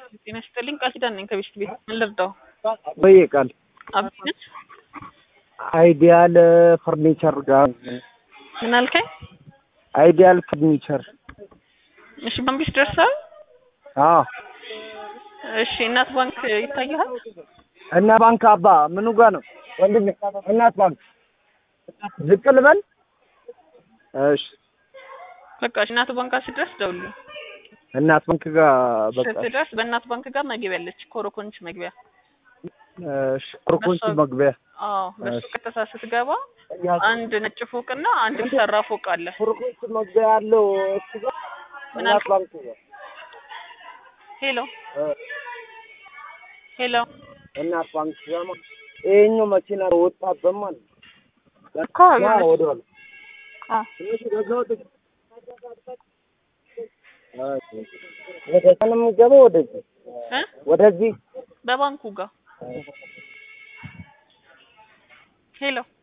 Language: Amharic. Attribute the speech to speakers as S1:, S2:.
S1: ጤና ይስጥልኝ። ቃል ኪዳን ነኝ ከቤት ቤት ምን ልርዳው?
S2: በየ ቃል
S1: አብነት
S2: አይዲያል ፈርኒቸር ጋር
S1: ምን አልከኝ?
S2: አይዲያል ፈርኒቸር
S1: እሺ ባንቢስ ደርሳል።
S2: አዎ
S1: እሺ እናት ባንክ ይታያል።
S2: እና ባንክ አባ ምኑ ጋር ነው ወንድሜ? እናት ባንክ ዝቅ ልበል? እሺ
S1: በቃ እሺ፣ እናት ባንክ ሲደርስ ደውልልኝ።
S2: እናት ባንክ ጋር በቃ
S1: ስትደርስ በእናት ባንክ ጋር መግቢያ አለች፣ ኮረኮንች መግቢያ።
S2: እሺ ኮርኮንች መግቢያ
S1: አዎ በሱ ቀጥታ ስትገባ አንድ ነጭ ፎቅና አንድ የተሰራ ፎቅ አለ።
S2: ኮርኮንች መግቢያ ያለው እሱ ጋር
S1: ምን
S2: እናት
S1: አልከኝ?
S2: ባንክ ጋር
S1: ሄሎ
S2: እ
S1: ሄሎ
S2: እናት ባንክ ጋር ማለት ይሄኛው መኪና ወጣበት ማለት ነው።
S1: እኮ
S2: ያ ወደ ኋላ
S1: አዎ
S2: ትንሽ ወደ ወደ ወደ ነው የምገባው ወደዚህ
S1: እ
S2: ወደዚህ
S1: በባንኩ ጋር ሄሎ